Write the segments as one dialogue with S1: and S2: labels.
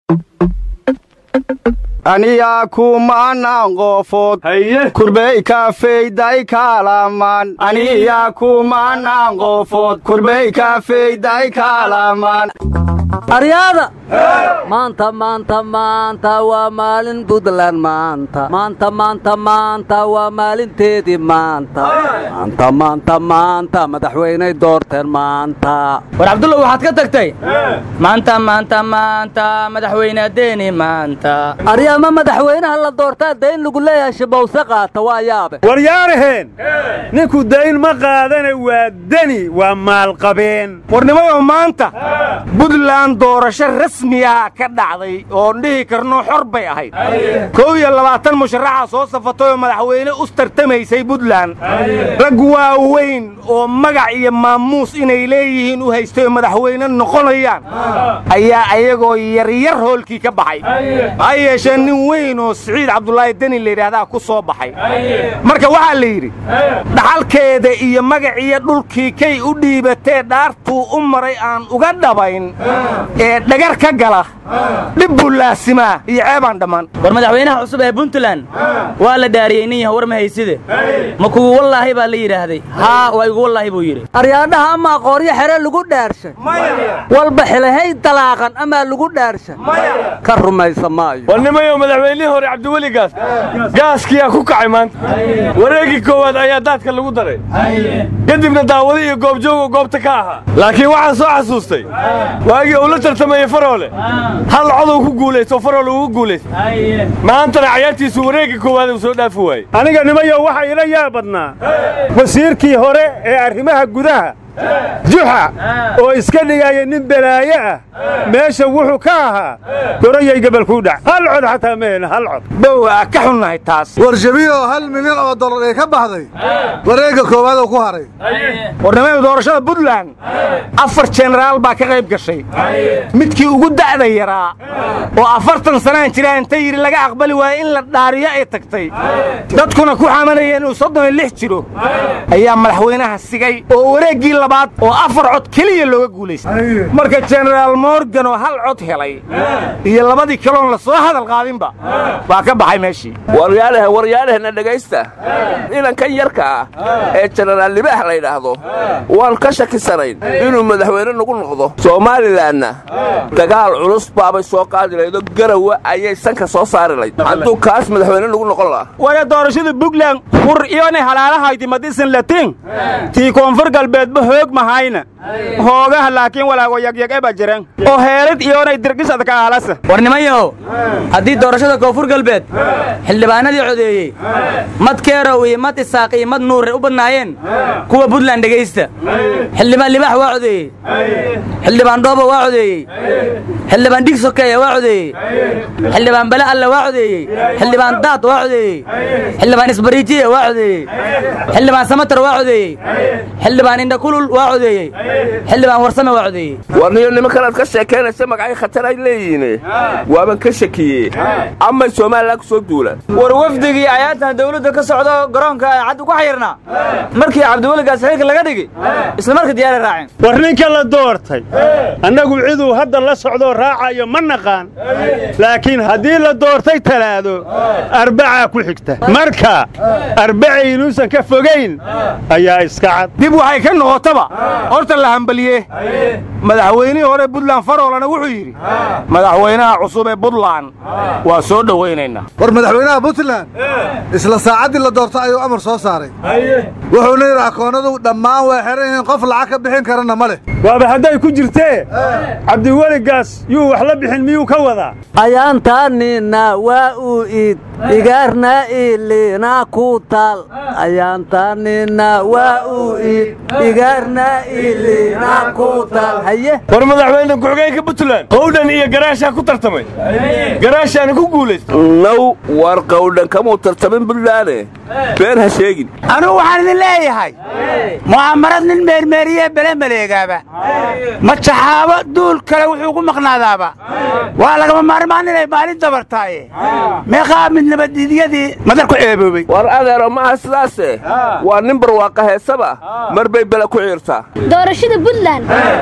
S1: aniyaa kumanaan qofood kurbey kafeyday kaalamaan aniyaa kumanaan qofood kurbey kafeyday kaalamaan
S2: aryaada maanta maanta maanta waa maalin buntland maanta maanta maanta maanta waa maalinteedii maanta maanta maanta maanta madaxweyney doorteen maanta
S3: war cabdulla waxaad ka tagtay maanta maanta maanta madaxweyne deeni maanta
S2: aryaama madaxweynaha la doortaa dayn lagu leeyahay shibowse qaata waa yaabe
S4: waryaaraheen ninku dayn ma qaadana waa deni waa maalqabeen
S1: warnimayo maanta buntland doorasho rasmiya ka dhacday oon dhihi karno xor bay ahayd kow iyo labaatan musharaxa soo safatay oo madaxweyne u tartamaysay buntland rag waaweyn oo magac iyo maamuus inay leeyihiin u haystay oo madaxweyne noqonayaan ayaa ayagoo yaryar hoolkii ka baxay ha yeeshee nin weyn oo siciid cabdulaahi deni layidhaahdaa ku soo baxay marka waxaa la yidhi dhaxalkeeda iyo magaciyo dhulkii kay u dhiibatee dhaartuu u maray aan uga dhabayn ee dhagar ka gala dhib buu laasimaa iyo ceebaan dhammaan
S3: war madaxweynaha cusub ee puntland waa la dhaariyey nin yaha war ma hayside ma kugu wallaahi baa la yidhaahday haa waa igu wallaahi buu yidhi
S2: aryaadhaha amaa qooryo xere lagu dhaarshay walba xilahay dalaaqan amaa lagu dhaarshay ka rumaysa maayo
S4: warnimayo madaxweynihii hore cabdiweli gaas gaaskiyaa ku kacay maanta wareegii koowaad ayaa daadka lagu daray kadibna daawado iyo goobjoogo goobta ka ahaa laakiin waxaan soo xasuustay waagii uu la tartamayey faroole hal coduu ku guulaysto faroole ugu guulaystay maantana cayaartiisu wareegga koowaad uu soo dhaafi waayey aniga nimayo waxaa ila yaab badnaa wasiirkii hore ee arrimaha gudaha juxa oo iska dhigaya nin balaaye ah meesha wuxuu ka ahaa gorayay gabalkuu dhac hal cod xataa ma hena hal cod
S1: bowa ka xunnahay taas
S5: warshabiyo hal milyan oo dollar ee ka baxday wareegga koowaad oo ku haray
S1: warnimada doorashada buntland afar jenaraal baa ka qayb gashay midkii ugu da'da yaraa oo afartan sanaan jiraa inta yidhi laga aqbali waaye in la dhaariyo ay tagtay dadkuna ku xamanaya inuu soddon iyo lix jiro ayaa madaxweynaha sigay oo wareeggii labaad oo afar cod keliya looga guulaystay marka jenaraal morgan oo hal cod helay iyo labadii kaloon la soo hadal qaadinba waa ka baxay meeshii
S6: waryaalahe waryaalahena dhegaysta inankan yarka ah ee jenaraal libaax la yidhaahdo waan ka shakisanayn inuu madaxweyne nagu noqdo somaalilanna dagaal culus baabay soo qaadi laydo garawa ayay sanka soo saari layd hadduu kaas madaxweyne nagu noqon lahaa
S1: waya doorashada buntland qur iyonay halaalahayti madisan latin tii koonfur galbeedba hoog mahayna hoogaha laakiin walaago yagyageba jiran oo heelid iyonay dirgisad ka aalasa
S3: war nimanyahow haddii doorashada koonfur galbeed xildhibaanadii codeeyey mad keerow iyo mad isaaq iyo mad nuure u badnaayeen kuwa buntland dhegaysta xildhibaan libaax waa codeeyey xildhibaan dhoobo waa codeeyey xildhibaan dhig sokeeya waa codeeyey xildhibaan bale alle waa codeeyey xildhibaan daad waa codeeyey xildhibaan isbariijiya waa codeeyey xildhibaan samatar waa codeeyey xildhibaan indhakulul waa codeeyey xildhibaan warsame waa codeeyey
S6: warniyo nimankanaad ka sheekaynaysa magacyo khatar ay leeyihiin waaban ka shakiyey amay somalilan ku soo duulaan
S3: war wafdigii ayaatan dawladda ka socdo garoonka cad ugu xayirnaa markii cabdiweligaas xilka laga dhigi isla marka diyaaray raaceen
S4: war ninka la doortay annagu ciduu hadda la socdoo raacayo ma naqaan laakiin haddii la doortay talaado arbacaa ku xigta marka arbacaynuusan ka fogayn ayaa iska cad
S1: dib waxay ka noqotaba horta la hambaliye madaxweynihii hore buntland faroolana wuxuu yidhi madaxweynaha cusub ee buntland waa soo dhowaynaynaa
S5: war madaxweynaha puntland isla saacaddii la doorto ayuu amar soo saaray wuxuuna yidhi akoonnadu dhammaan waa xeran yihiin qof lacag ka bixin karana ma leh
S4: waaba hadday ku jirtee cabdiweligaas yuu wax la bixin miyuu ka wadaa
S2: ayaantaanina waa uu iid igaarna iilina ku taal ayaantaanina waa uu iid igaarna iilina ku taal haye
S4: war madaxweyne ku-xigeenka puntland qowdhan iyo garaashaa ku tartamay garaashaana ku guulaystay
S6: naw war qawdhan kamuu tartamin buntlaane been ha sheegin
S7: anugu waxaan idin leeyahay mu'aamarad nin meermeeriye bele maleegaaba ma jaxaabo duul kale wuxuu ku maqnaadaaba waa lagama maarmaan inay maalin dabartaaye meeqaa mid nabaddiidyadii madar ku ceeboobay
S6: war adeero ma aha sidaase waa nin barwaaqa heesaba mar bay bele ku ciirtaa
S8: doorashada puntland xuquuq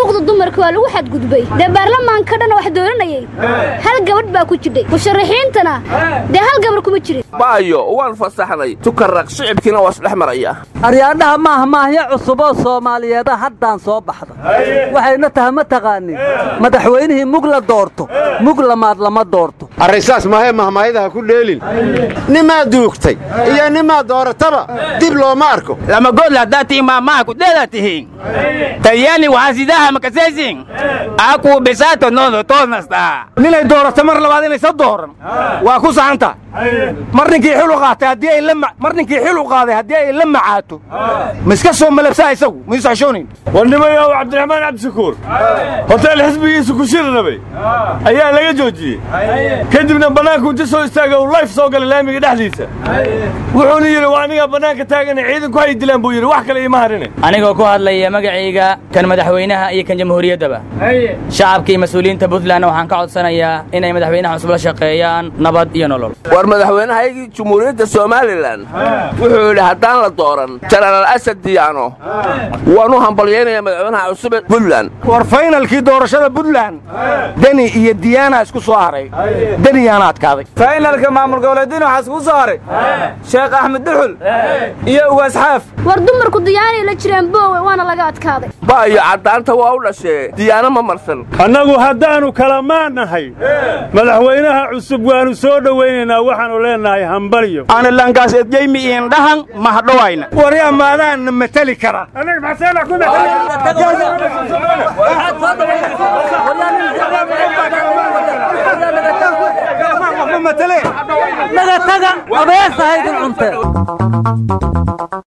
S8: xuquuqda dumarka waa lagu xadgudbay dee baarlamaanka dhan wax dooranayay hal gabadh baa ku jidhay musharaxiintana dee hal gabar kuma jirin
S6: baayo waan fasaxnay tukaraq shicibkiina waa isdhex maraya
S2: aryaadhaha maaha maahyo cusuboo soomaaliyeeda haddaan soo baxda waxayna tahay ma taqaanin madaxweynihii mug la doorto mug lamaad lama doorto
S9: arrinsaas mahee mahmaayadaha ku dheelin nimaa duugtay iyo nimaa doorataba dib looma arko
S7: lama godla haddaad tihiin maamaha kudheeda tihiin tayani waxaasidaha makasesin akuu bisaato noodo toodnastaa
S1: ninay doorato mar labaad inaysa dooran waa ku saxanta mar ninkii xil u qaatay haddii ay la ma- mar ninkii xil u qaaday haddii ay la macaato ma iska soo malabsaa isagu ma isaxshoonin
S4: war nimayow cabdiraxmaan cabdishakuur hoteel xisbigiisu ku shiri rabay ayaa laga joojiyey kadibna bannaanku inta soo istaagay uu layf soo galay laamiga dhexdiisa wuxuuna yidhi waa anigaa bannaanka taagana ciidanku hay dilaan buu yidhi wax kale iima harine
S3: anigoo ku hadlaya magacayga kan madaxweynaha iyo kan jamhuuriyaddaba shacabka iyo mas-uuliyiinta puntlandna waxaan ka codsanayaa inay madaxweynaha cusub la shaqeeyaan nabad iyo nolol
S6: war madaxweynahaygii jumhuuriyadda somalilan wuxuu yidhi haddaan la dooran jenaraal asad diyaano waan u hambalyaynayaa madaxweynaha cusub ee puntland
S1: war faynalkii doorashada puntland deni iyo diyaana isku soo haray deniyaana adkaaday
S10: faynalka maamul goboleedin waxaa iskugu soo haray sheekh axmed duxul iyo ugaas xaaf
S8: war dumarku diyaanay la jireen boowe waana laga adkaaday
S6: baayo caddaanta waa u dhashee diyaano ma marsan
S11: annagu haddaannu kala maannahay madaxweynaha cusub waannu soo dhowaynaynaa waxaannu leennahay hambalyo
S7: analankaas edjaymi iindhahan mahadhowayna
S1: wari amaadaanna mateli kara
S2: naga taga abeesahaydin cunteen